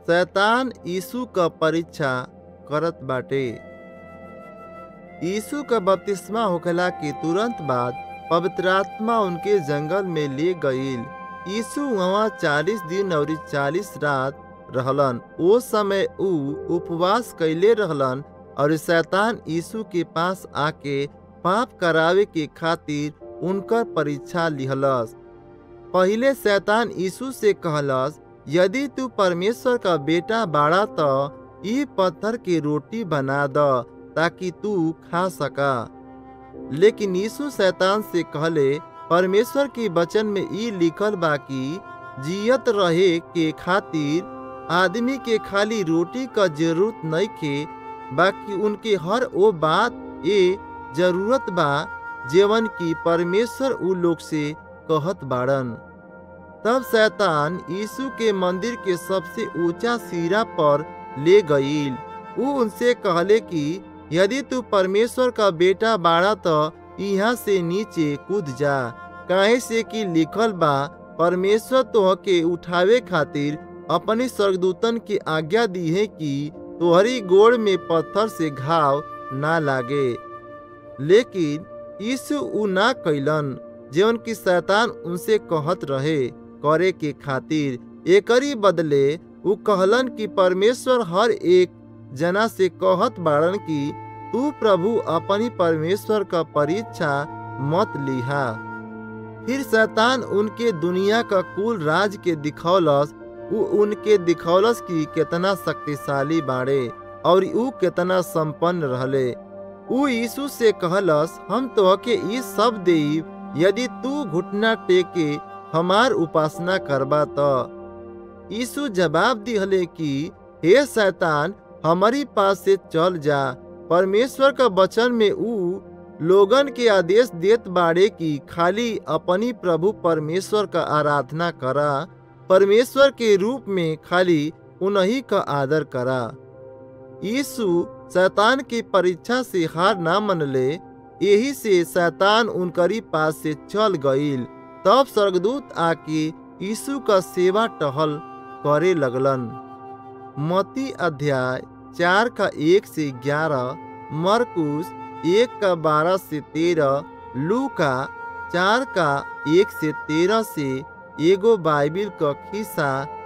शैतान यीशु क परीक्षा करत बाटे यीशु का बपतिस्मा होखला के तुरंत बाद पवित्र आत्मा उनके जंगल में ले गईल यीशु वहाँ चालीस दिन और चालीस रात रहलन ओ समय ऊ उपवास कैले रहलन और शैतान यीशु के पास आके पाप करावे के खातिर उनकर परीक्षा लिहलस पहिले शैतान यीशु से कहलस यदि तू परमेश्वर का बेटा बाड़ा तो ई पत्थर के रोटी बना द ताकि तू खा सका लेकिन यीशु शैतान से कहले परमेश्वर के वचन में ई लिखल बा कि जियत रहे के खातिर आदमी के खाली रोटी का जरूरत नहीं के बाकी उनके हर वो बात ये जरूरत बा जेवन की परमेश्वर उ लोग से कहत बाड़न तब शैतान यीशु के मंदिर के सबसे ऊंचा सिरा पर ले गईल उ उनसे कहले कि यदि तू परमेश्वर का बेटा बाड़ा तो यहाँ से नीचे कूद जा काहे से कि लिखल बा परमेश्वर तोह के उठावे खातिर अपने स्वर्गदूतन की आज्ञा दी है कि तोहरी गोड़ में पत्थर से घाव ना लागे लेकिन यीशु उ ना कैलन जौन की शैतान उनसे कहत रहे करे के खातिर एकरी बदले उ कहलन कि परमेश्वर हर एक जना से कहत बाड़न कि तू प्रभु अपनी परमेश्वर का परीक्षा मत लिहा फिर शैतान उनके दुनिया का कुल राज के दिखौलस उ उनके दिखौलस की कितना शक्तिशाली बाड़े और उ कितना संपन्न रहले उ यीशु से कहलस हम तो के ई सब देब यदि तू घुटना टेके हमार उपासना करबा तो यीशु जवाब दिहले कि हे शैतान हमारी पास से चल जा परमेश्वर का वचन में ऊ लोगन के आदेश देत बाड़े कि खाली अपनी प्रभु परमेश्वर का आराधना करा परमेश्वर के रूप में खाली उन्हीं का आदर करा यीशु शैतान की परीक्षा से हार ना मनले यही से शैतान उनकरी पास से चल गईल तब स्वर्गदूत आके यीशु का सेवा टहल करे लगलन मती अध्याय चार का एक से ग्यारह मरकुस एक का बारह से तेरह लू का चार का एक से तेरह से एगो बाइबिल का खिस्सा